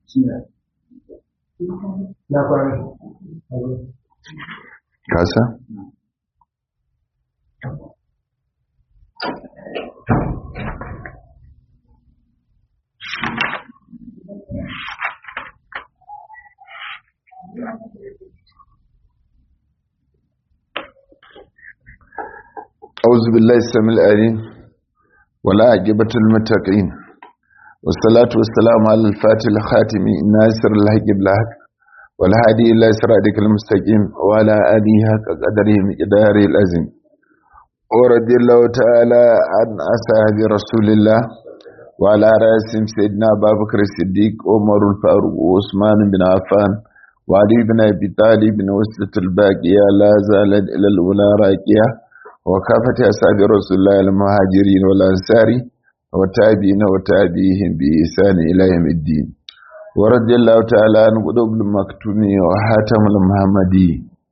kasa أعوذ بالله السميع العليم ولا عجبة المتقين والصلاة والسلام على الفاتح الخاتم ناصر الحق بالحق والهادي إلى صراطك المستقيم وعلى آله حق قدره مقداره العظيم ورضي الله تعالى عن أصحاب رسول الله وعلى رأسهم سيدنا أبا بكر الصديق عمر الفاروق وعثمان بن عفان وعلي بن أبي طالب وسط الباقية لا زالت إلى الأولى راكية وكافة أصحاب رسول الله المهاجرين والأنصار وتابعين وتابعيهم بإحسان إلى يوم الدين ورضي الله تعالى عن قلوب المكتوم وحاتم المحمدي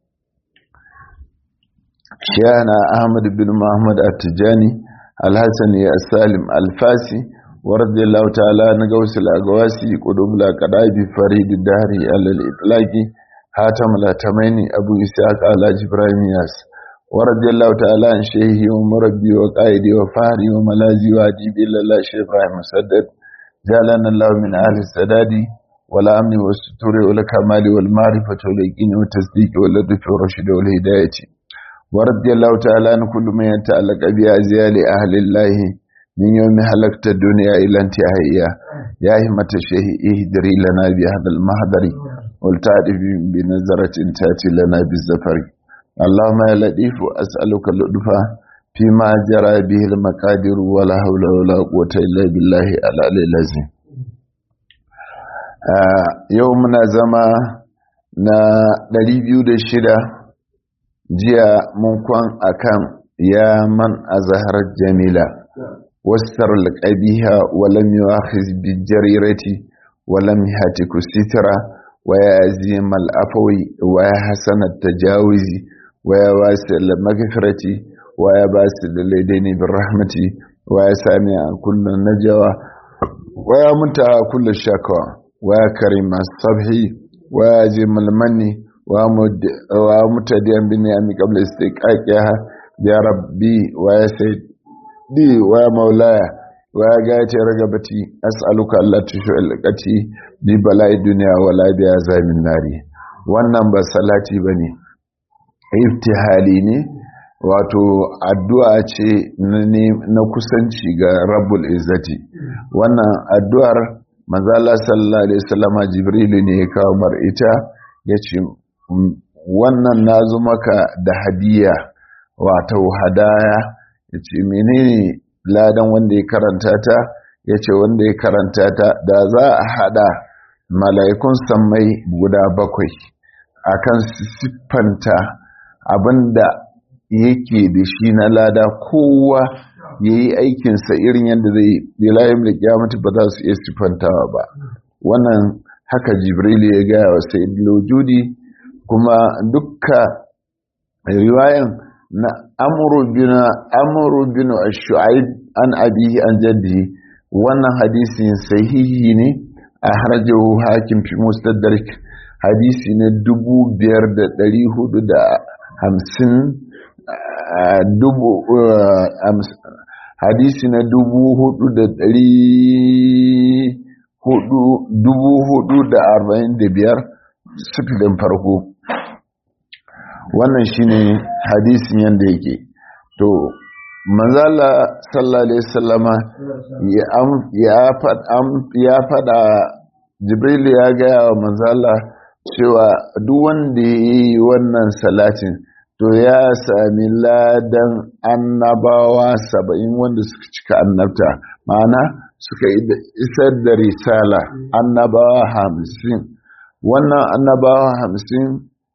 شيخنا أحمد بن محمد التجاني الحسني السالم الفاسي ورضي الله تعالى عن قوس الأقواسي قلوب الأقراب فريد الدهر على الإطلاق حاتم الأتميني أبو إسحاق على جبرائيل ياس ورضي الله تعالى عن شيخي ومربي وقائدي وفهري وملازي وأديبي إلا الله شيخ إبراهيم مسدد جعلنا الله من أهل السداد والأمن والستور والكمال والمعرفة واليقين والتصديق واللطف والرشد والهداية ورضي الله تعالى عن كل من يتعلق بأزيال أهل الله من يوم حلقت الدنيا إلى انتهائها يا همة الشيخ اهدري لنا بهذا المهدر والتعرف بنظرة تأتي لنا بالزفر اللهم يا لطيف أسألك اللطف فيما جرى به المقادير ولا حول ولا قوة إلا بالله العلي العظيم يومنا زما na 206 jiya mun kwan akan ya man azhar jamila wasar alqabiha wa lam yu'akhiz bil jarirati wa lam yahtiku sitra wa yazim al afwi wa hasan at tajawizi ويا واسع المغفرة ويا باسل اليدين بالرحمة ويا سامع كل النجوى ويا منتهى كل الشكوى ويا كريم الصبح ويا عظيم المن ويا متديا بالنعم قبل استقاقها يا ربي ويا سيدي ويا مولاي ويا غاية رغبتي أسألك الله تشعلقتي ببلاء الدنيا ولا بعذاب النار wannan ba salati bane iftihali ne wato addu'a ce na kusanci ga rabbul izzati wannan addu'ar manzala sallallahu alaihi wasallama jibrilu ne ya kawo mar ita ya ce wannan na zo maka da hadiya wato hadaya ya ce menene ladan wanda ya karanta ta ya ce wanda ya karanta ta da za a hada mala'ikun sammai guda bakwai akan siffanta abinda yake da shi na lada kowa ya yi aikinsa irin yadda zai bilayen da kyamata ba za su iya siffantawa ba wannan haka jibrilu ya gaya wa sai lojudi kuma dukka riwayan na amuru bin shu'aib an abihi an jaddi wannan hadisin sahihi ne a harjahu hakim fi mustadrak hadisi na dubu biyar da ɗari hudu da hamsin dubu hadisi na dubu hudu da dari hudu dubu hudu da arba'in da biyar sifilin farko wannan shine hadisin yadda yake to manzala sallallahu alaihi sallama ya fada jibril ya gaya wa manzala cewa duk wanda ya yi wannan salatin to ya sami ladan annabawa saba'in wanda suka cika annabta ma'ana suka isar da risala annabawa hamsin wannan annabawa hamsin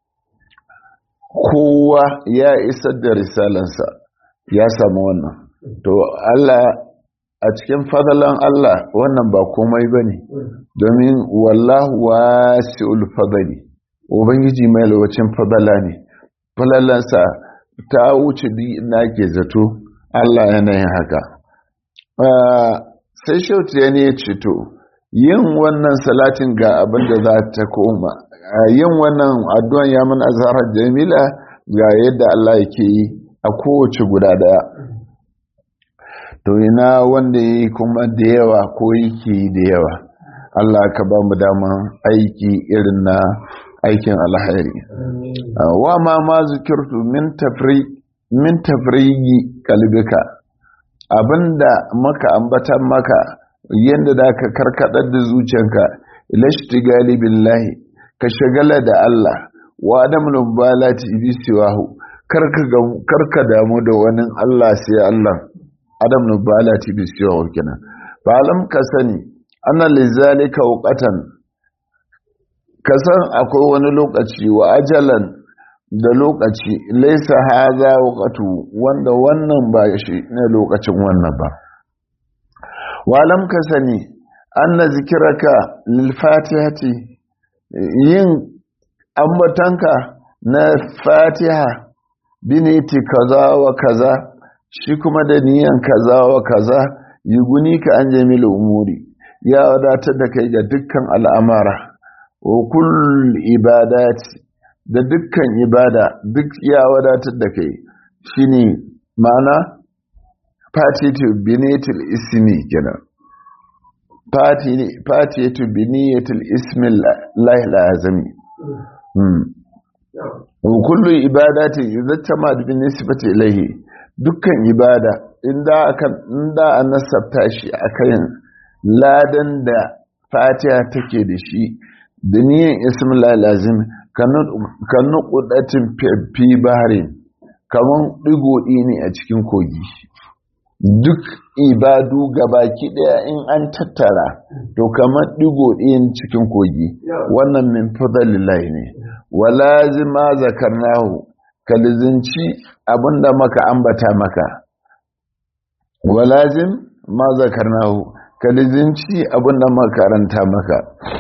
kowa ya isar da risalansa ya samu wannan to Allah a cikin fadalan Allah wannan ba komai ba ne domin wallahu wasi'ul fadali ubangiji mai lawacin fadala ne falalansa ta wuce duk ina ke zato Allah yana yin haka sai shautu ya ne ya ce to yin wannan salatin ga abin da za ta koma yin wannan addu'an ya man azharar jamila ga yadda Allah yake yi a kowace guda daya to ina wanda yi kuma da yawa ko yake da yawa Allah ka ba mu daman aiki irin na aikin alhairi wa ma ma zikirtu min tafri min tafrigi kalbika abinda maka ambatan maka yadda da ka karkadar da zuciyanka ilashtigali billahi ka shagala da Allah wa adam nubalati bi siwahu karka karka damu da wani Allah sai Allah adam nubalati bi siwahu kenan fa alam ka sani anna lizalika waqatan ka san akwai wani lokaci wa ajalan da lokaci laisa haza waqatu wanda wannan ba shi ne lokacin wannan ba walam ka sani anna zikiraka lil fatihati yin ambatanka na fatiha biniti kaza wa kaza shi kuma da niyan kaza wa kaza yuguni ka an jamil umuri ya wadatar da kai ga dukkan al'amara wa kull ibadati da dukkan ibada duk ya wadatar da kai shine ma'ana fatiti biniyatul ismi kenan fatiti biniyatul ismi lahi lazimi wa kullu ibadati yuzattama bi nisbati ilayhi dukkan ibada inda akan inda an nasabta shi akan ladan da fatiha take da shi da niyan ismi lahi lazimi kan nukudatin fi baharin kamar ɗigo ne a cikin kogi duk ibadu gabaki ɗaya in an tattara to kamar ɗigo ɗin cikin kogi wannan min fadalillahi ne walazima zakarnahu kalizinci abinda maka ambata maka walazim ma zakarnahu kalizinci abinda makaranta maka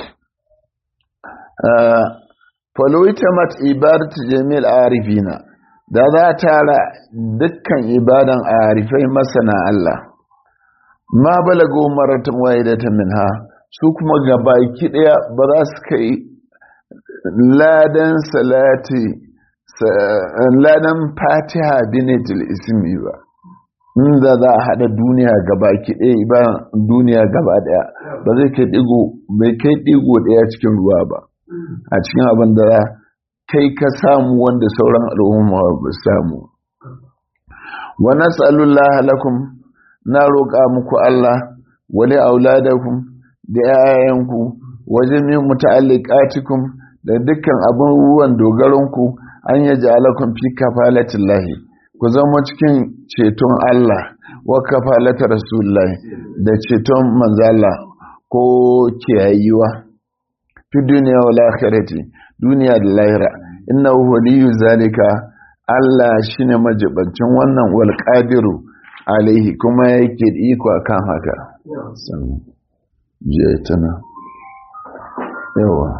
faloitamat ibadatu jami'al arifina da za tara dukkan ibadan arifai masana Allah ma balago maratan wahidatan minha su kuma gabaki daya ba za su kai ladan salati ladan fatiha binatul ismi ba inda za a hada duniya gabaki daya ibadan duniya gaba daya ba zai kai digo bai kai digo daya cikin ruwa ba a cikin abin da kai ka samu wanda sauran al'umma ba samu wa nas'alullah lakum na roƙa muku Allah wali auladakum da yayanku wa jami'in muta'alliqatikum da dukkan abubuwan dogaronku an yaj'alakum fi kafalatillahi ku zama cikin ceton Allah wa kafalata rasulullahi da ceton manzo Allah ko kiyayiwa fi duniya wa akhirati duniya da lahira inna waliyu zalika Allah shine majibancin wannan wal qadiru alaihi kuma yake da iko akan haka san je tana yawa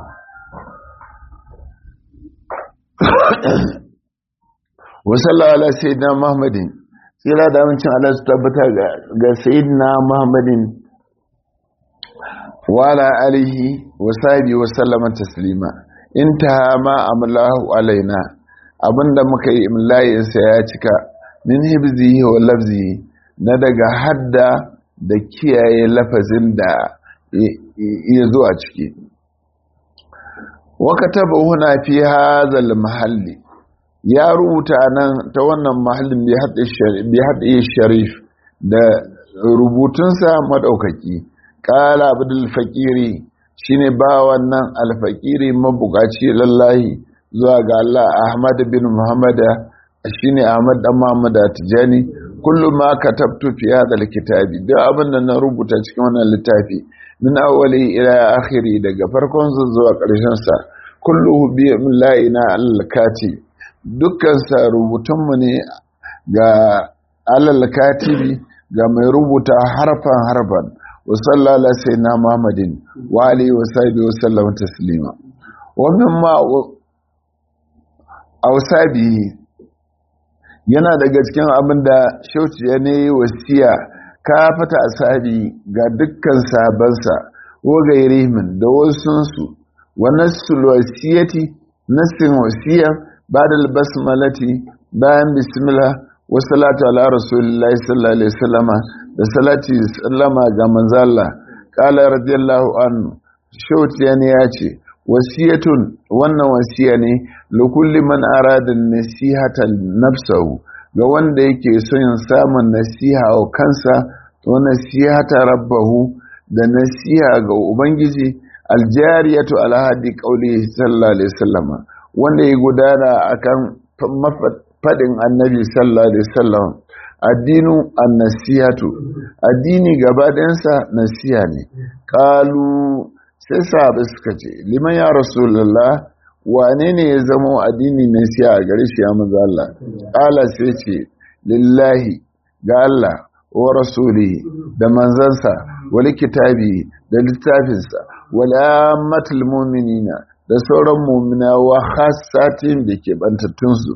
wa sallallahu ala sayyidina muhammadin tsira da amincin Allah su tabbata ga sayyidina muhammadin وعلى آله وصحبه وسلم تسليما انتهى ما أمله علينا abinda muka yi imlayinsa ya cika min hibzihi wa lafzihi na daga hadda da kiyaye lafazin da ya zo a ciki waka taba huna fi hazal mahalli ya rubuta nan ta wannan mahallin bi haɗe sharif da rubutunsa maɗaukaki ƙala abdul faƙiri shine ba wannan alfaƙiri mabukaci lallahi zuwa ga Allah Ahmad bin Muhammad shine Ahmad dan Muhammad Tijani kullum ma katabtu fi hadha alkitabi duk abin da na rubuta cikin wannan littafi min awwali ila akhiri daga farkon zuwa ƙarshen sa kulluhu bi la'ina al-kati dukkan sa rubutun mu ne ga al-katibi ga mai rubuta harfan harfan وصلى على سيدنا محمد وعلى وصحبه وسلم تسليما ومما أوصابه yana daga cikin abin da shauci ya ne wasiya ka fata asabi ga dukkan sabansa wa gairihim da wasunsu wa nassul wasiyati nassin wasiya ba'da al-basmalati bayan bismillah wa salatu ala rasulillahi sallallahu alaihi wasallama da salati sallama ga manzalla qala radiyallahu anhu shautiyani ya ce wasiyatun wannan wasiya ne likulli man arada nasihata nafsahu ga wanda yake son samun nasiha wa kansa wa nasihata rabbahu da nasiha ga ubangiji aljariyatu ala hadi qauli sallallahu alaihi wasallama wanda ya gudana akan fadin annabi sallallahu alaihi wasallam addinu annasihatu addini gaba ɗayansa nasiha ne qalu sai sahabai suka ce liman ya rasulullah wane ne ya zama addini nasiha a gare shi ya manzo Allah qala sai ce lillahi ga Allah wa rasuli da manzansa wal kitabi da littafinsa wal ammatul mu'minina da sauran mu'mina wa khassatin da ke bantattun su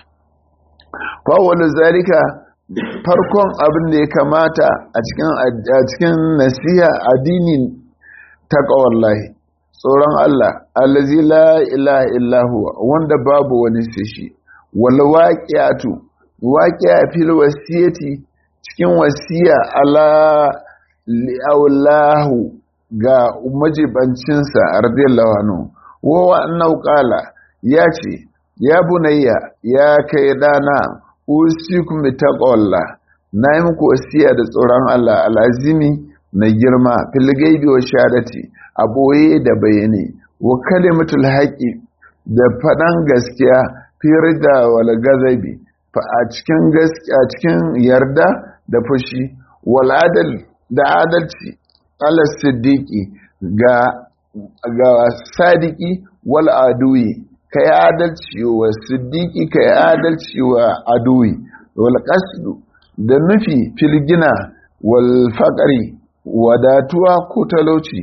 fa wal zalika farkon abin da ya kamata a cikin a cikin nasiha addini taqwallahi tsoron Allah allazi la ilaha illa huwa wanda babu wani sai shi wal waqi'atu waqi'a fil wasiyati cikin wasiya ala li'aulahu ga majibancinsa radiyallahu anhu wa annahu qala ya ce ya bunayya ya kai dana usikum bi taqwallah na yi muku wasiya da tsoron Allah alazimi mai girma fil gaibi wa shahadati a boye da bayani wa kalimatul haqi da faɗan gaskiya fi rida wal gazabi fa a cikin gaskiya cikin yarda da fushi wal adal da adalci ala siddiqi ga ga sadiki wal aduwi kai adalci wa siddiqi kai adalci wa aduwi wal qasdu da nufi filgina wal faqri wadatuwa ko talauci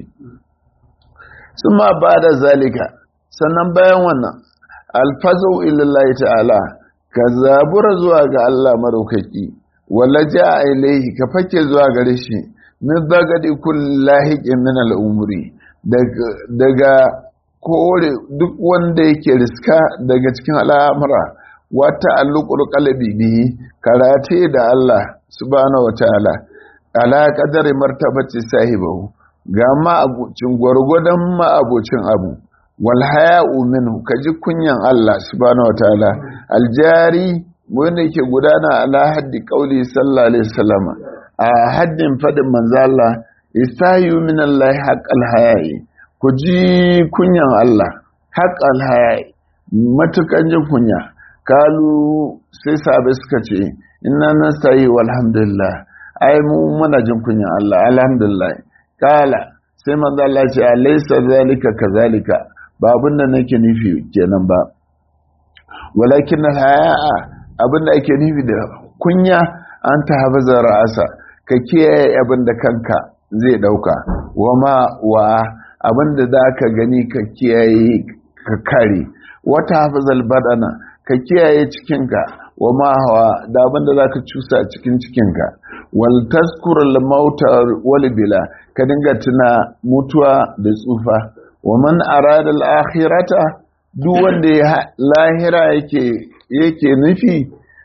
suma ba da zalika sannan bayan wannan alfazu ilallahi ta'ala ka zabura zuwa ga Allah madaukaki wala ja'a ilaihi ka fake zuwa gare shi min zagadi kullahiqin min al'umuri daga kore duk wanda yake riska daga cikin al'amura wata alluqul qalbi bihi karate da Allah subhanahu wataala ala qadari martabati sahibahu ga ma'abucin gwargwadon ma'abucin abu wal haya'u minhu kaji kunyan Allah subhanahu wataala aljari wanda yake gudana ala haddi qauli sallallahu alaihi wasallam a haddin fadin manzo Allah istayu min Allah haqqal haya'i ku ji kunyan Allah haqqal haya'i matukan jin kunya kalu sai sahabai suka ce inna nastayi walhamdulillah ai mu muna jin kunyan Allah alhamdulillah kala sai manzo Allah ce alaysa zalika kazalika ba abin da nake nufi kenan ba walakin haya'a abin da ake nufi da kunya an ta hafaza ra'asa ka kiyaye abin da kanka zai dauka wama wa abin da za ka gani ka kiyaye ka kare wata hafazal badana ka kiyaye cikinka wa ma hawa da abin da za ka cusa cikin cikinka wal tazkurul mauta wal bila ka dinga tuna mutuwa da tsufa wa man arada al akhirata duk wanda ya lahira yake yake nufi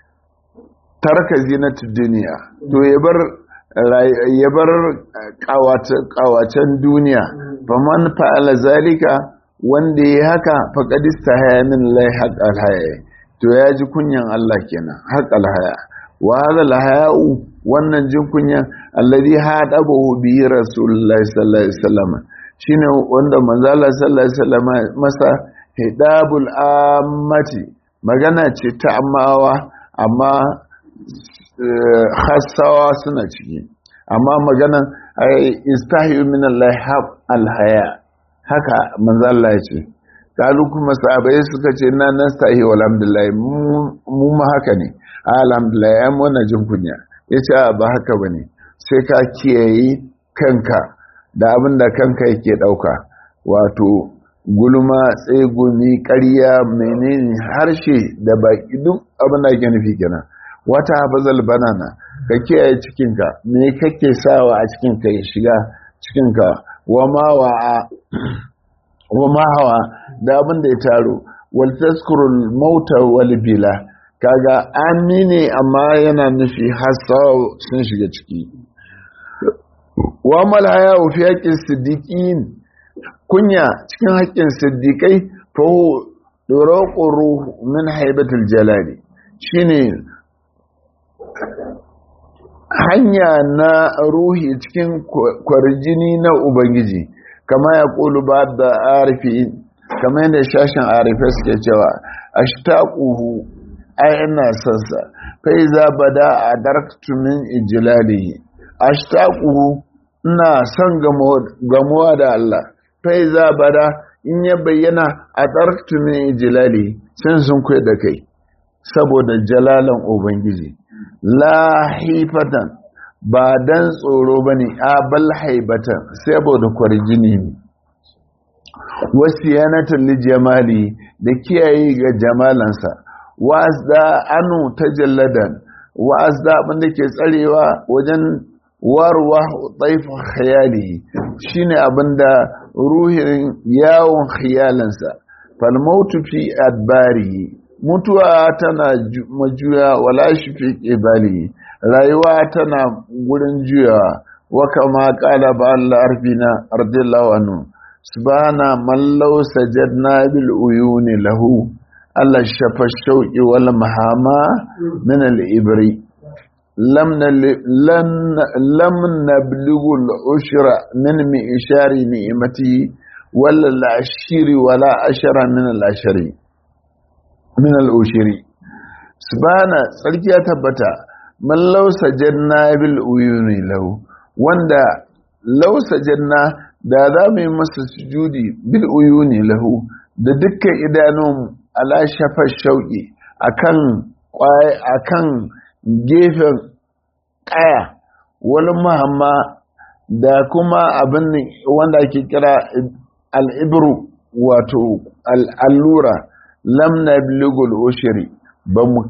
tarka zinatu duniya to ya bar ya bar kawacen duniya faman fa'ala zalika wanda ya haka faqad istahaya min lahi haqqal haya to ya ji kunyan Allah kenan haqqal haya wa hadha al haya'u wannan jin kunyan alladhi hadabahu bi rasulullahi sallallahu alaihi wasallam shine wanda manzo Allah sallallahu alaihi wasallam masa hidabul ammati magana ce ta amawa amma hassawa suna ciki amma maganan istahiyu min Allah al haya haka manzo Allah ya ce kalu kuma sahabbai suka ce na nastahi walhamdulillah mu ma haka ne alhamdulillah ya mona jin kunya yace ba haka bane sai ka kiyaye kanka da abin da kanka yake dauka wato gulma tsegumi ƙarya menene harshe da baki duk abin da ake nufi kenan wata hafazal banana ka kiyaye cikinka me kake sawa a cikinka ya shiga cikinka wa ma wa'a wa ma hawa da abin da ya taro wal tazkurul mauta wal bila kaga amine amma yana nufi hasawa sun shiga ciki wa mal haya fi haqqin siddiqin kunya cikin haƙƙin siddiqai fa duraquru min haibatul jalali shine hanya na ruhi cikin kwarjini na ubangiji kama ya ƙulu ba da arifi kama yadda shashin arifai suke cewa ashtaquhu ai ina sansa fa iza bada adarktu min ijlalihi ashtaquhu ina son gamuwa da Allah fa iza bada in ya bayyana adarktu min ijlalihi sun sun kai da kai saboda jalalan ubangiji lahifatan ba dan tsoro ba ne a bal haibatan saboda kwarjini ne wasu yanatan lijamali da kiyaye ga jamalansa wa'azda anu ta jalladan wa'azda abinda ke tsarewa wajen warwa taifin khayali shine abinda ruhin yawon khiyalansa falmautu fi adbari mutuwa tana majuya wala shi fi ƙibali rayuwa tana gurin juyawa wa kama ƙala ba Allah arfina ardillahu anhu subhana man law sajadna bil uyuni lahu Allah shafa shauqi wal mahama min al ibri lam lam nablughu al ushra min mi ishari ni'mati wala al ashiri wala ashara min al ashari min al'ushiri subhana tsarki ya tabbata man lausa janna bil uyuni lahu wanda lausa janna da za mu yi masa sujudi bil uyuni lahu da dukkan idanun ala shafar shauƙi akan akan gefen ƙaya wani mahamma da kuma abin wanda ake kira al'ibru wato al'allura lam na biligul ushiri ba mu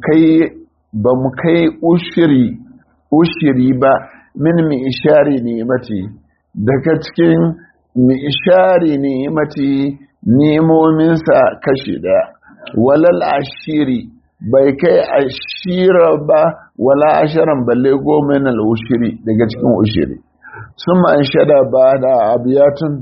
kai ushiri ushiri ba min mi ishari ni'imati daga cikin mi ishari ni'imati nemominsa kashi daya walal ashiri bai kai ashira ba wala asharan balle goma na ushiri daga cikin ushiri sun an shada ba da abiyatun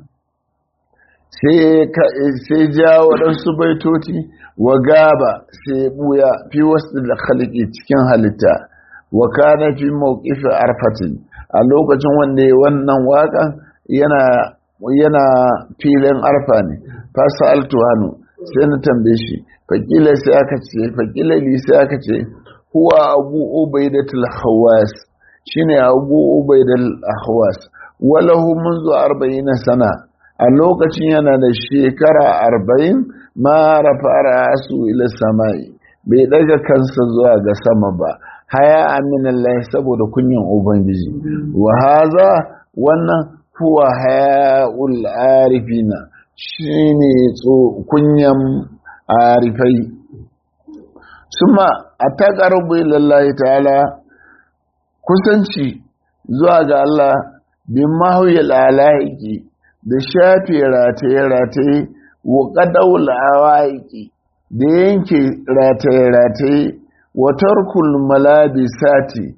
sai ja waɗansu baitoti wa gaba sai buya fi wasu da halki cikin halitta wa kana fi mawqifin arfatin a lokacin wanda wannan waƙan yana yana filin arfa ne fasa altuhanu sai na tambaye shi fakila sai aka ce fakila li sai aka ce huwa abu ubaidatul hawas shine abu ubaidatul hawas walahu munzu 40 sana a lokacin yana da shekara arba'in ma rafa su ila samai bai daga kansa zuwa ga sama ba haya aminallahi saboda kunyan ubangiji wa haza wannan huwa hayaul arifina shine tso kunyan arifai suma ataqarrubu ilallahi ta'ala kusanci zuwa ga Allah bin mahuyal alaiki da shafe rataye-rataye wa ƙadaul awaiki da yanke rataye-rataye wa tarkul malabisati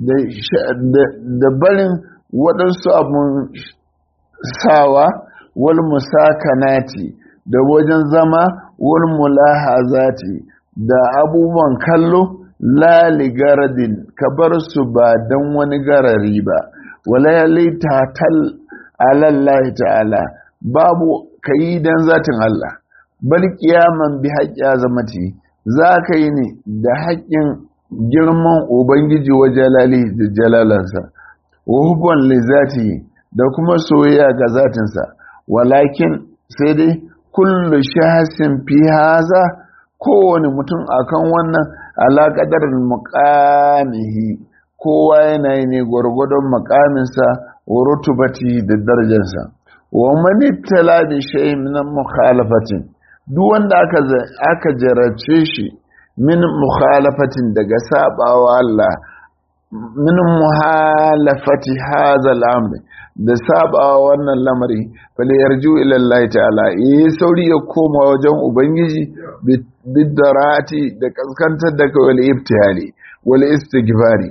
da barin waɗansu abun sawa wal musakanati da wajen zama wal mulahazati da abubuwan kallo lali garadin ka bar su ba don wani garari ba wala yalita tal alallahi ta'ala babu kayi dan zatin Allah bal kiyaman bi haqqi azamati za ka yi ne da haƙƙin girman ubangiji wa jalali da jalalansa wa hubban li zati da kuma soyayya ga zatinsa walakin sai dai kullu shahsin fi haza kowane mutum akan wannan alaƙadar muƙamihi kowa yana yi ne gwargwadon makaminsa wa rutubati da darajarsa wa mani tala bi shay min mukhalafatin duk wanda aka aka jarace shi min mukhalafatin daga sabawa Allah min muhalafati hadha al-amr da sabawa wannan lamari fal yarju ila Allah ta'ala yi sauri ya koma wajen ubangiji bidarati da kaskantar da kawai ibtihali wal istighfari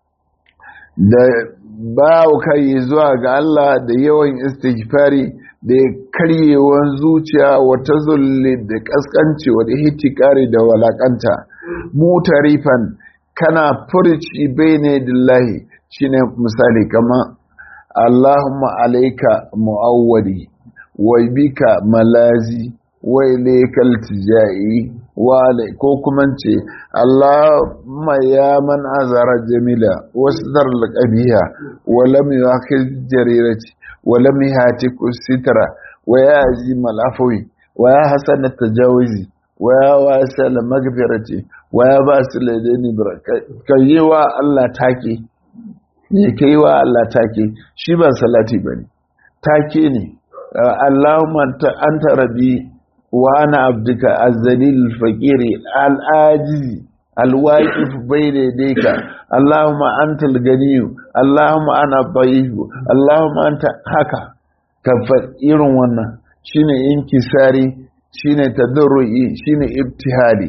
da ba kai zuwa ga Allah da yawan istighfari da karyewan zuciya wata zulli da kaskanci wa hitikari da walakanta mutarifan kana furci bene dillahi shine misali kama Allahumma alaika mu'awwadi wa bika malazi wa ilaikal tijai wa ko kuma ce Allahumma ya man azara jamila wasdar laqabiha wa lam yuakhil jarirati wa lam yahtik sitra wa ya azim al-afwi wa ya hasan at-tajawizi wa ya wasal maghfirati wa ya basil ladani baraka kayewa Allah take ne kayewa Allah take shi ba salati bane take ne Allahumma anta rabbi وانا عبدك الذليل الفقير العاجز الواقف بين يديك اللهم انت الغني اللهم انا الضعيف اللهم انت haka kafa irin wannan shine inkisari shine tadarrui shine ibtihali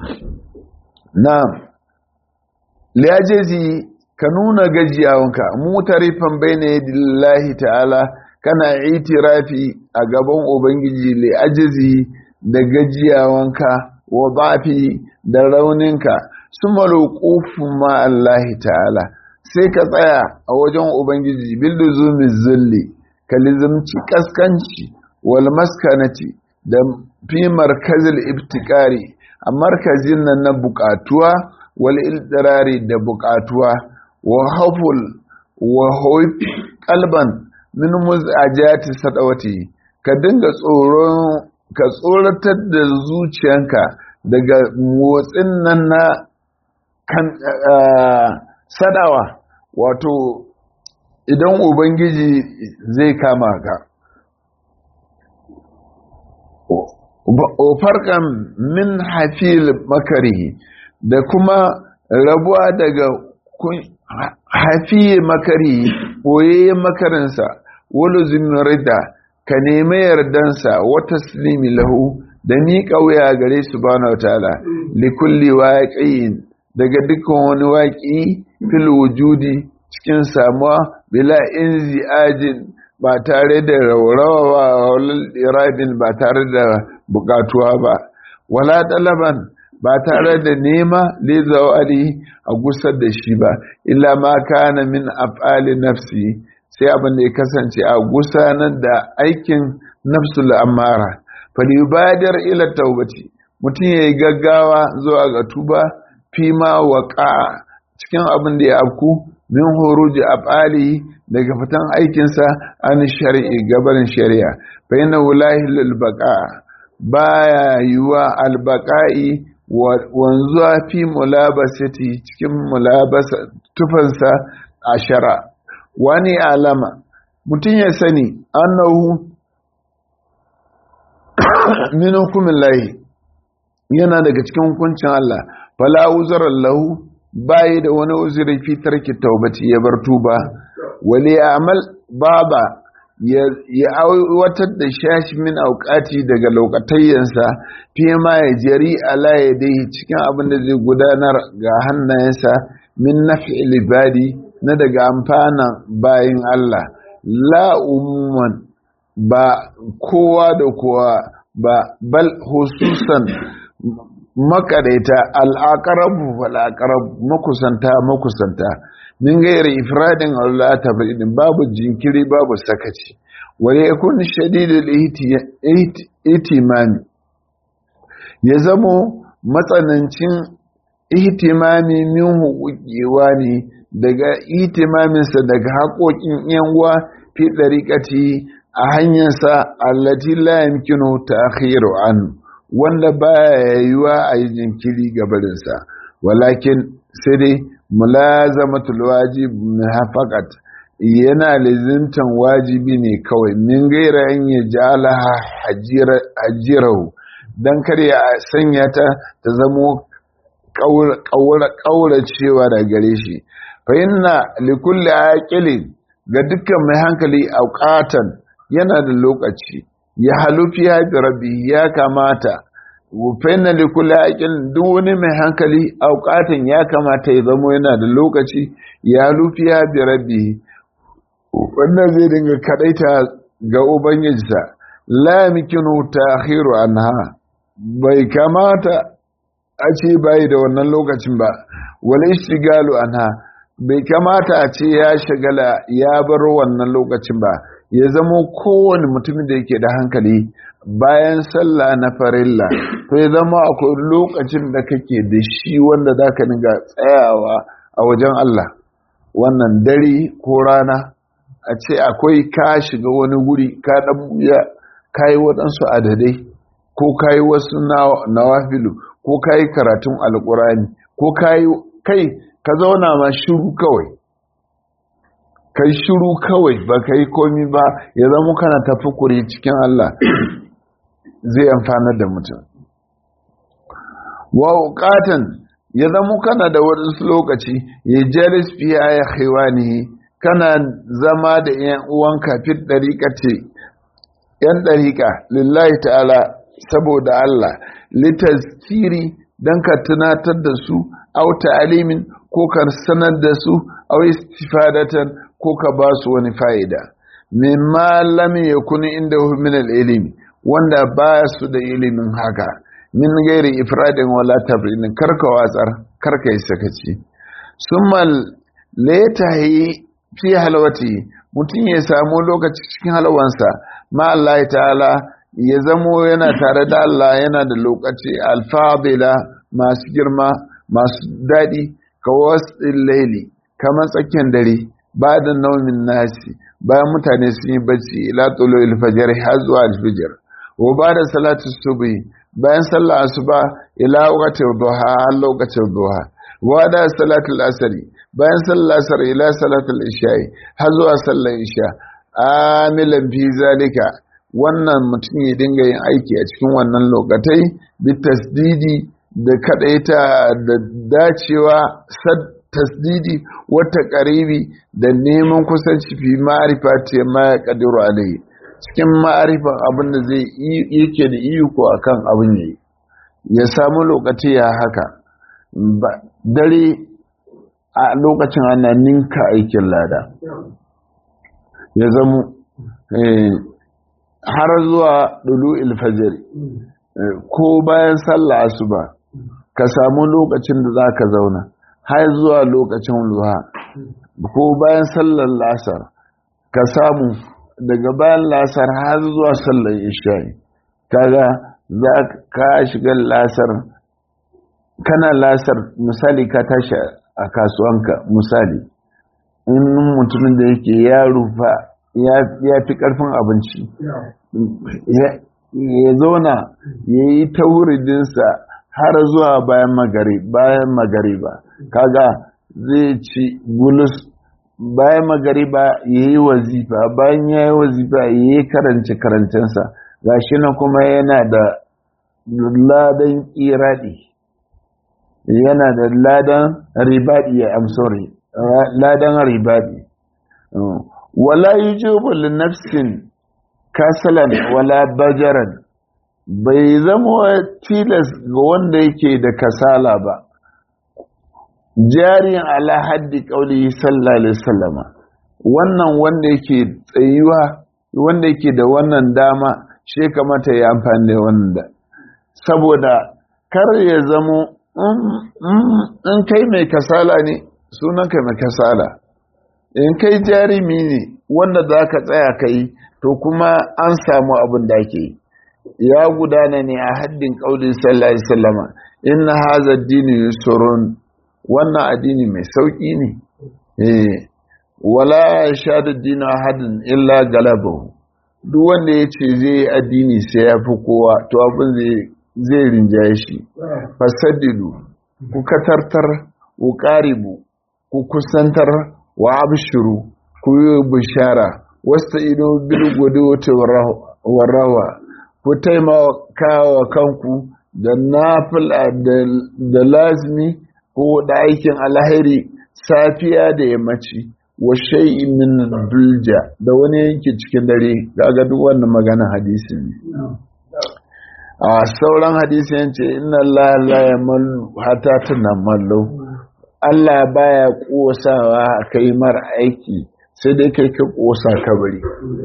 na'am liajizi ka nuna gajiyawanka mutarifan bayna yadillahi ta'ala kana itirafi a gaban ubangiji li ajizi da gajiyawanka wa bafi da rauninka su malukufu ma Allahi ta'ala sai ka tsaya a wajen ubangiji bilduzumi zulli ka lizimci kaskanci wal maskanati da fi markazil ibtikari a markazin nan na bukatuwa wal ildirari da bukatuwa wa haful wa hoifi kalban min muzajati sadawati ka dinga tsoron ka tsoratar da zuciyanka daga motsin nan na kan sadawa wato idan ubangiji zai kama ka farkan min hafil makarihi da kuma rabuwa daga hafiye makari ɓoye makarinsa wani zimirida ka nemi yardansa wata silimi lahu da miƙa wuya gare su bana ta'ala likulli waƙiyin daga dukkan wani waƙi fil wujudi cikin samuwa bila inzi ajin ba tare da raurawa walal iradin ba tare da bukatuwa ba wala ɗalaban ba tare da nema lizawali a gusar da shi ba illa ma kana min af'ali nafsi sai abin da ya kasance a gusanar da aikin nafsul amara fal yubadir ila taubati mutum yayi gaggawa zuwa ga tuba fi ma waqa cikin abin da ya afku min huruji af'ali daga fitan aikinsa an shari'i gabarin shari'a fa inna lahi lil baqa baya yiwa albaqa'i wanzuwa fi mulabasati cikin mulabasa tufansa a shara wani alama mutum ya sani annahu min hukumin lahi yana daga cikin hukuncin Allah fala uzurar lahu bayi da wani uzuri fi tarki taubati ya bar tuba wali amal baba ya aiwatar da shashi min auƙati daga lokatayyansa fiye ma ya jari ala ya dai cikin abin da zai gudanar ga hannayensa min nafi libadi na daga amfana bayin Allah la umuman ba kowa da kowa ba bal hususan makaraita al'aqrabu wal aqrab makusanta makusanta min gairi ifradin Allah ta babu jinkiri babu sakaci wale yakun shadidul ihtimami ya zamo matsanancin ihtimami min hukukiwa ne daga ihtimaminsa daga haƙoƙin yanwa fi ɗariƙati a hanyarsa allati la yamkinu ta'khiru an wanda baya yiwa a yi jinkiri gabarinsa walakin sai dai mulazamatul wajib faqat yana lizintan wajibi ne kawai min gaira an ya jalaha hajirahu dan kar ya sanya ta ta zamo kauracewa da gare shi fa inna likulli aqilin ga dukkan mai hankali auqatan yana da lokaci ya halufi ya bi rabbi ya kamata fa inna likulli aqilin duk wani mai hankali auqatan ya kamata ya zamo yana da lokaci ya halufi ya bi rabbi wannan zai dinga kadaita ga ubangijinsa la yamkinu ta'khiru anha bai kamata a ce bai da wannan lokacin ba wal ishtigalu anha bai kamata a ce ya shagala ya bar wannan lokacin ba ya zamo kowane mutumin da yake da hankali bayan sallah na farilla to ya zama akwai lokacin da kake da shi wanda za ka dinga tsayawa a wajen Allah wannan dare ko rana a ce akwai ka shiga wani guri ka dan buya ka yi waɗansu adadai ko ka yi wasu nawafilu ko ka yi karatun alkurani ko ka yi kai ka zauna ma shiru kawai kai shiru kawai ba ka yi komi ba ya zama kana tafi kuri cikin Allah zai amfanar da mutum wa wuƙatan ya zama kana da waɗansu lokaci ya jalis fiye ya haiwani kana zama da ‘yan uwanka fit ɗariƙa ce ‘yan ɗariƙa lillahi ta'ala saboda Allah litaskiri don ka tunatar da su au ta'alimin ko ka sanar da su au istifadatan ko ka ba su wani fa'ida mimma lam yakun inda min al-ilmi wanda ba su da ilimin haka min gairi ifradin wala tabrin karka watsar karka yi sakaci summa latahi fi halwati mutum ya samu lokaci cikin halwansa ma Allah ta'ala ya zamo yana tare da Allah yana da lokaci alfadila masu girma masu daɗi ka wasu laili kamar tsakiyar dare ba da naumin nasi bayan mutane sun yi bacci ila tsolo ilfajar har zuwa alfijir wa ba da salatu subi bayan sallah asuba ila waqtin duha har lokacin duha wa da salatul asri bayan sallah asr ila salatul isha'i har zuwa sallar isha amilan fi zalika wannan mutum ya dinga yin aiki a cikin wannan lokatai bi tasdidi da kadaita da dacewa sad tasdidi wata karibi da neman kusanci fi ma'arifa ce ma ya kadiru alai cikin ma'arifan abin da zai yake da iko akan abin yayi ya samu lokaci ya haka dare a lokacin ana ninka aikin lada ya zamo har zuwa dulu ilfajir ko bayan sallah asuba ka samu lokacin da za ka zauna har zuwa lokacin luha ko bayan sallar lasar ka samu daga bayan lasar har zuwa sallar isha'i kaga za ka shiga lasar kana lasar misali ka tashi a kasuwanka misali in mutumin da yake ya rufa ya fi karfin abinci ya zauna ya yi ta wuridinsa har zuwa bayan magari bayan magariba kaga zai ci bulus bayan magariba ya yi wazifa bayan ya yi wazifa ya yi karance karancensa gashi na kuma yana da ladan iradi yana da ladan ribadi ya amsori ladan ribadi wala yujibu li nafsin kasalan wala bajaran bai zama tilas ga wanda yake da kasala ba jarin ala haddi kauli sallallahu alaihi wasallama wannan wanda yake tsayuwa wanda yake da wannan dama shi kamata ya amfani da wannan da saboda kar ya zamo in kai mai kasala ne sunan kai mai kasala in kai jarimi ne wanda za ka tsaya ka yi to kuma an samu abin da ake yi ya gudana ne a haddin ƙaunin sallallahu alaihi wasallama inna haza dini yusrun wannan addini mai sauki ne eh wala shadu dinu ahadin illa galabahu duk wanda ya ce zai yi addini sai ya fi kowa to abin zai rinjaye shi fasaddidu ku katartar ku karibu ku kusantar wa abshiru ku yi bishara wasta ido bil gudu warrawa ku taimaka wa kanku da nafila da lazimi ko da aikin alheri safiya da yammaci wa shay'in min dulja da wani yanki cikin dare kaga duk wannan magana hadisi ne a sauran hadisi yace inna Allah la yamallu hatta tunamallu Allah baya kosawa kai mar aiki sai dai kai ka kosa ka bari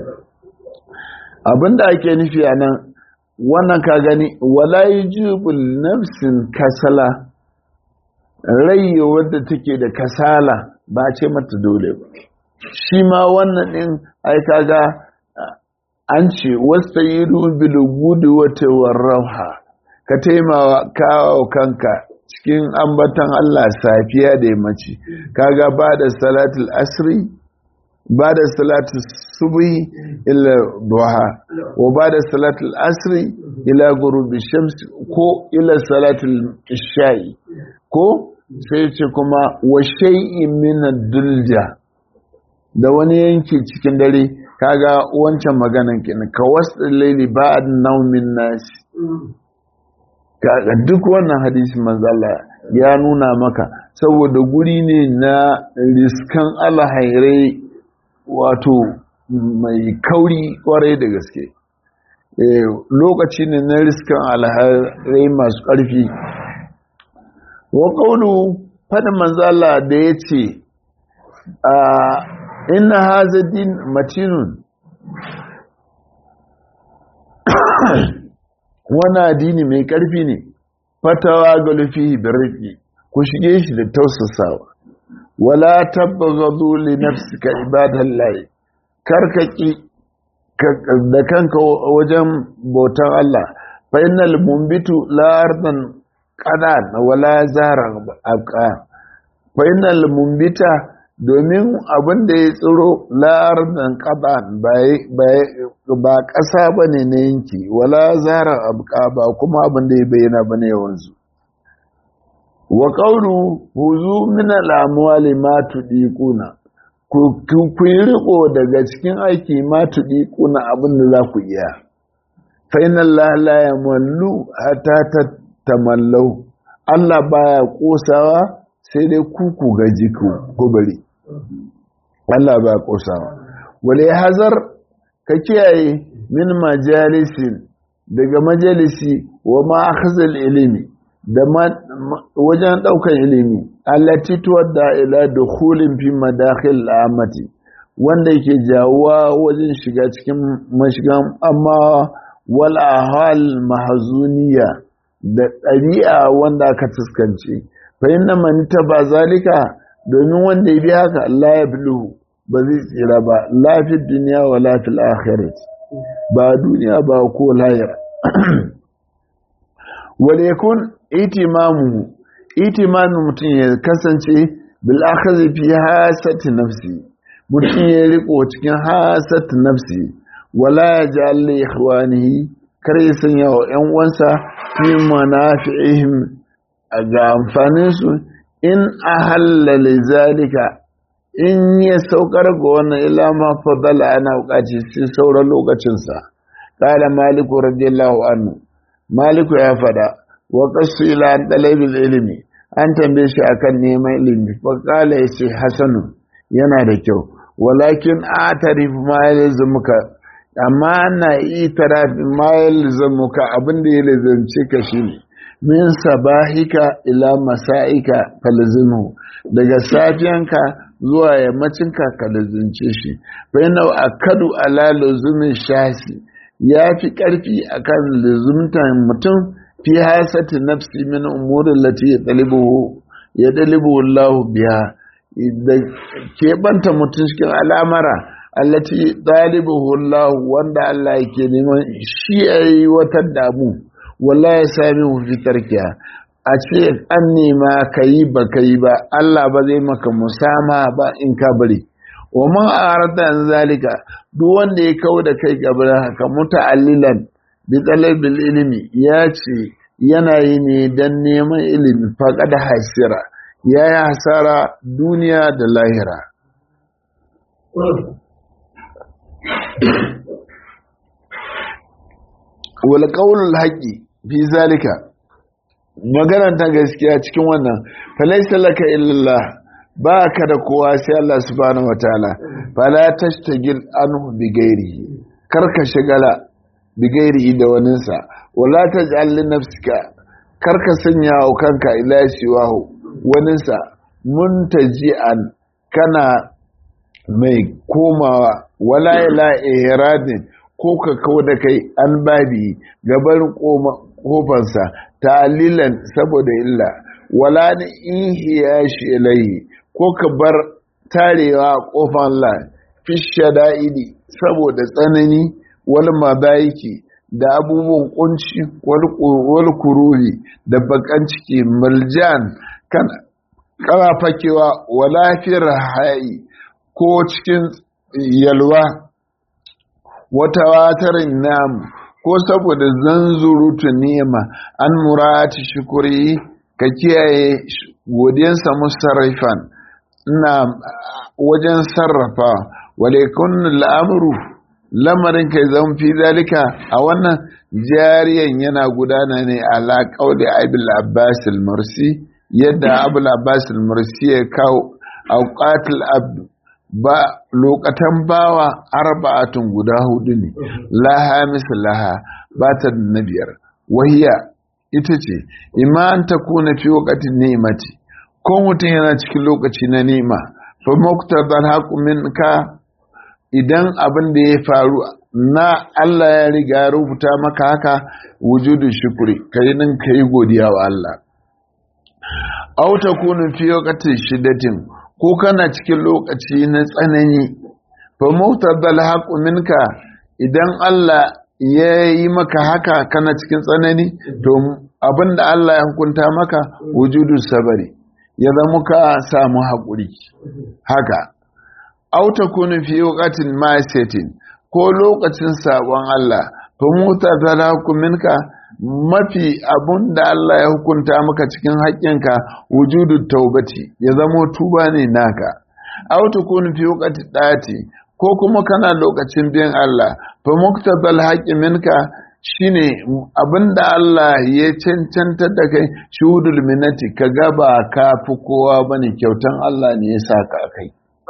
abinda ake nufi a nan wannan ka gani wala yujibul nafsin kasala rai wadda take da kasala ba ce mata dole ba shi ma wannan din ai kaga an ce wastayidu bil gudi wata warrauha ka taimawa kawo kanka cikin ambatan Allah safiya da yammaci kaga ba da salatul asri ba da salatul subhi ila duha wa ba da salatul asri ila gurubi shams ko ila salatul isha'i ko sai ce kuma wa shay'in min dulja da wani yanki cikin dare kaga wancan maganan kenan ka wasu laili ba'd naumin nasi kaga duk wannan hadisi manzala ya nuna maka saboda guri ne na riskan alhairai wato mai kauri kwarai da gaske lokaci ne na riskan alhairai masu ƙarfi wa ƙaunu fadin manzala da ya ce inna haza din matinun wani addini mai ƙarfi ne fatawa ga lufi birki ku shige shi da tausasawa wala tabbagadu li nafsika ibadallahi karkaki da kanka wajen bautan Allah fa innal mumbitu la ardan qadan wala zaran abqa fa innal mumbita domin abin da ya tsiro la'ardan ƙaban ba ƙasa ba ne na yanki wala zarar abuka ba kuma abin da ya bayyana ba ne yawanzu wa ƙaunu huzu mina lamuwali ma tuɗi kuna ku yi riko daga cikin aiki ma tuɗi kuna abin da za ku iya fainan lalaya ya mallu hata ta tamallau Allah baya ƙosawa sai dai kuku gaji ku bari Allah ba kosawa wale hazar ka kiyaye min majalisin daga majalisi wa ma'akhazal ilimi da wajen daukan ilimi allati tuwadda ila dukhulin fi madakhil amati wanda yake jawuwa wajen shiga cikin mashigan amma wal ahal mahzuniya da ɗabi'a wanda aka fuskance fa inna man taba zalika domin wanda ya bi haka Allah ya bilu ba zai tsira ba lafi duniya wa lafi akhirat ba duniya ba ko lahira wale kun itimamu itimamu mutum ya kasance bil akhadhi fi hasati nafsi mutum ya riko cikin hasati nafsi wala yaj'al li ikhwanihi kar ya sanya wa ƴan uwansa fi manafi'ihim ga amfanin su in ahalla lizalika in ya saukar ga wannan ila ma fadala ana bukaci sai sauran lokacinsa kala maliku radiyallahu anhu maliku ya fada wa qasu ila an talabil ilmi an tambaye shi akan neman ilimi fa kala yace hasanu yana da kyau walakin atarif ma yalzamuka amma na itaraf ma yalzamuka abinda ya lazance ka shine min sabahika ila masa'ika falzimu daga safiyanka zuwa yammacinka ka lazince shi bayan akadu ala lazumin shasi ya fi ƙarfi akan lazumtan mutum fi hasati nafsi min umurin lati ya ɗalibu ya ɗalibu Allah biya da keɓanta mutum cikin al'amara allati ɗalibu Allah wanda Allah yake neman shi ya yi wata damu walla ya sami fitar kiya a ce an nema ka yi ba ka yi ba Allah ba zai maka musama ba in ka bari wa man arada an zalika duk wanda ya kawo da kai gabar haka muta'allilan bi talabil ilmi ya ce yana yi ne dan neman ilimi faqad hasira ya yi hasara duniya da lahira wal qawlul haqqi fi zalika maganar ta gaskiya cikin wannan falaisa laka illallah ba ka da kowa sai Allah subhanahu wataala fala tashtagil anhu bi ghairihi kar ka shigala bi ghairihi da waninsa wala taj'al li nafsika kar ka sanya wa kanka ila siwahu waninsa muntaji'an kana mai komawa wala ila ihradin ko ka kawo da kai an babi gabar kofansa talilan saboda illa wala ni ihiya shi ilaihi ko ka bar tarewa kofan Allah fi shada'idi saboda tsanani wal madaiki da abubuwan kunci wal kururi da bakan ciki maljan kana kana fakewa wala fir hayi ko cikin yalwa wata watarin namu ko saboda zanzurutu nema an murati shukuri ka kiyaye godiyansa musarrafan na wajen sarrafa walaikun al'amuru lamarin kai zan fi zalika a wannan jariyan yana gudana ne ala kauli abul abbas al-mursi yadda abul abbas al-mursi ya kawo auqatul abd ba lokatan bawa arba'atun guda hudu ne laha laha ba ta na biyar wahiya ita ce iman ta kuna fi wakatin ni'imati ko mutum yana cikin lokaci na ni'ima fa muqtadal haqqu minka idan abin da ya faru na Allah ya riga rubuta maka haka wujudu shukuri kai nan kai godiya wa Allah aw takunu fi waqtin shiddatin ko kana cikin lokaci na tsanani fa muqtadal haqqu minka idan Allah ya yi maka haka kana cikin tsanani to abinda Allah ya hukunta maka wujudu sabari ya zama ka samu haƙuri haka auta kunu fi waqatin ma'siyatin ko lokacin sabon Allah fa muta minka mafi abun da Allah ya hukunta maka cikin haƙƙinka wujudu taubati ya zama tuba ne naka auta kunu fi waqati dati ko kuma kana lokacin biyan Allah fa muktabal haqqi minka shine abinda Allah ya cancanta da kai shuhudul minati ka gaba ka fi kowa bane kyautan Allah ne ya saka kai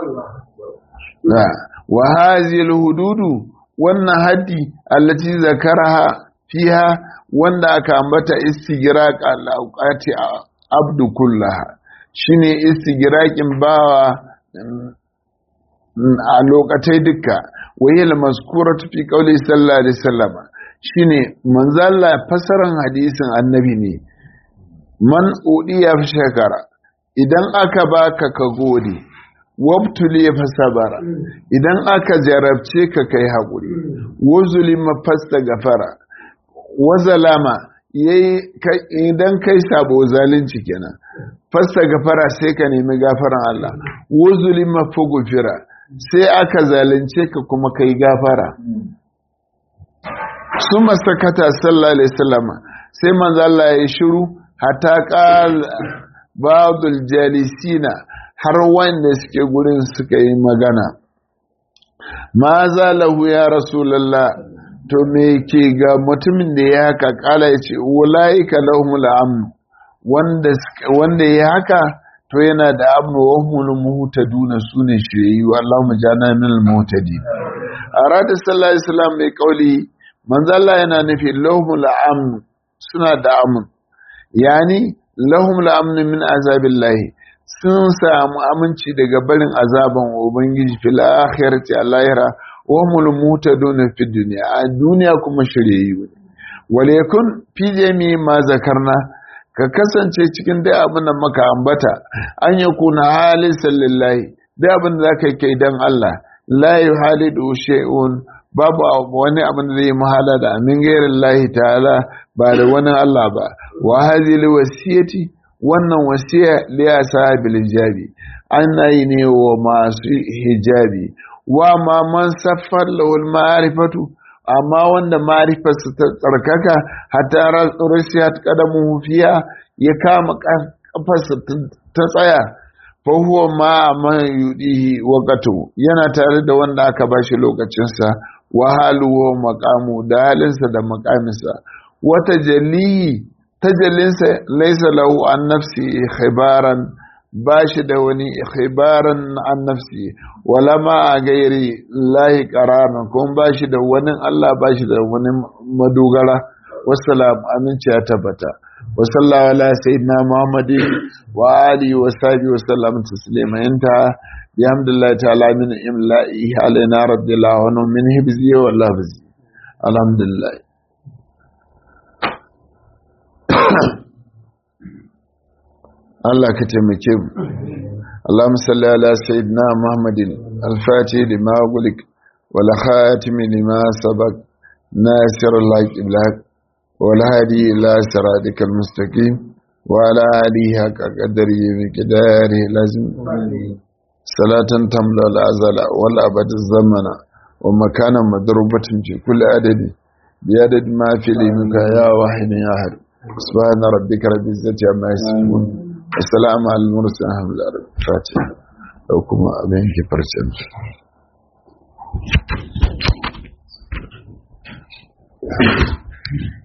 wa hazil hududu wannan haddi allati zakaraha fiha wanda aka ambata istighraq al-awqati abdu kullaha shine istighraqin bawa a lokatai duka wayil maskuratu fi qawli sallallahu alaihi wasallam shine manzalla fasaran hadisin annabi ne man udiya fi shakara idan aka baka ka gode wabtuli fa sabara idan aka jarabce ka kai haƙuri wazulima fasta gafara wazalama yayi idan kai sabo zalunci kenan fasta gafara sai ka nemi gafaran Allah wazulima fugufira sai aka zalunce ka kuma kai gafara su masakata sallallahu alaihi wasallam sai manzo Allah ya shiru hatta qal ba'dul jalisina har wanda suke gurin suka yi magana ma zalahu ya rasulullah to me ke ga mutumin da ya haka kala ya ce ulaika lahumul amn wanda wanda ya haka to yana da amnu wa humul muhtaduna sune shiriyu Allahumma jana minal muhtadin arada sallallahu alaihi wasallam mai kauli manzo Allah yana nufi lahumul amn suna da amn yani lahumul amn min azabillahi sun samu aminci daga barin azaban ubangiji fil akhirati allahira wa humul muhtadun fi dunya a duniya kuma shiriyu wale kun fi jami ma zakarna ka kasance cikin dai abin da maka ambata an yi kuna halin sallillahi dai abin da za ka kai don Allah la yi halidu shay'un babu wani abin da zai muhala da amin gairin lahi ta'ala ba da wani Allah ba wa hazili wasiyati wannan wasiya liya sahabil hijabi ana yi ne wa masu hijabi wa ma man saffar lahul ma'arifatu amma wanda marifarsa ta tsarkaka hatta rasiyat qadamuhu fiya ya kama kafarsa ta tsaya fa huwa ma man yudihi waqatu yana tare da wanda aka bashi lokacin sa wa haluhu maqamu da halinsa da maqaminsa wata jalli tajallinsa laysa lahu an nafsi khibaran ba shi da wani khibaran an nafsi wala ma a gairi lahi qarana kuma ba shi da wani Allah ba shi da wani madogara wassalam aminci ya tabbata wa sallallahu ala sayyidina muhammadin wa alihi wa sahbihi wa sallam taslima inta bihamdillahi ta'ala min imla'i alaina radiyallahu anhu min hibzi wa lafzi alhamdulillah Allah ka taimake mu اللهم صل على سيدنا محمد الفاتح لما غلق والخاتم لما سبق ناصر الحق بالحق والهادي إلى صراطك المستقيم وعلى آله حق قدره بقداره لازم صلاة تملا الأزل والأبد الزمن ومكانا مضروبة في كل عدد بعدد ما في لمك يا واحد يا أحد سبحان ربك رب العزة عما يصفون assalamu al-mursalin alhamdulillah fatiha da kuma abin ke farcen Thank you.